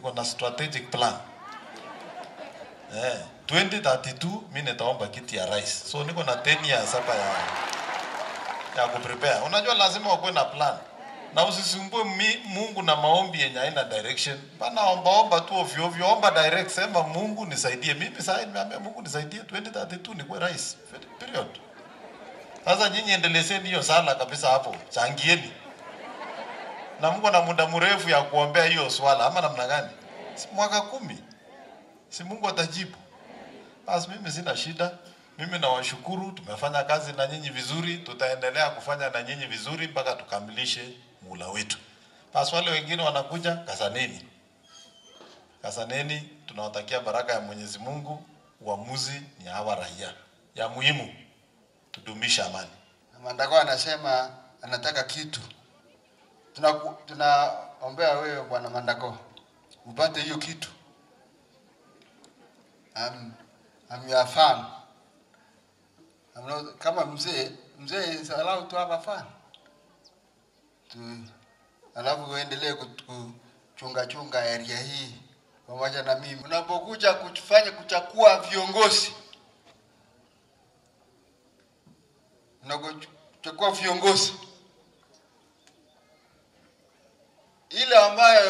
niko na strategic plan eh, 2032 mimi nitaomba kiti ya rais, so niko na 10 years hapa ya ya kuprepare. Unajua lazima wakuwe na plan na usisumbue mi- Mungu na maombi yenye haina direction. Bana omba omba tu ovyo ovyo, omba direct, sema Mungu nisaidie. Mimi sasa nimeambia Mungu nisaidie 2032 nikuwe rais. Period. Sasa nyinyi endelezeni hiyo sala kabisa hapo, changieni na Mungu ana muda mrefu ya kuombea hiyo swala, ama namna gani? Si mwaka kumi, si Mungu atajibu? Basi mimi sina shida. Mimi nawashukuru, tumefanya kazi na nyinyi vizuri, tutaendelea kufanya na nyinyi vizuri mpaka tukamilishe mula wetu. Basi wale wengine wanakuja, kasaneni, kasaneni. Tunawatakia baraka ya Mwenyezi Mungu. Uamuzi ni hawa raia, ya muhimu tudumisha amani. Mandako anasema anataka kitu. Tunaku- Tunaombea wewe bwana Mandako upate hiyo kitu. I'm, I'm your fan. I'm not, kama mzee mzee is allowed to have a fan. Tu, alafu uendelee kut- kuchunga chunga area hii pamoja na mimi. Unapokuja kufanya kuchakua viongozi unapochukua viongozi ile ambayo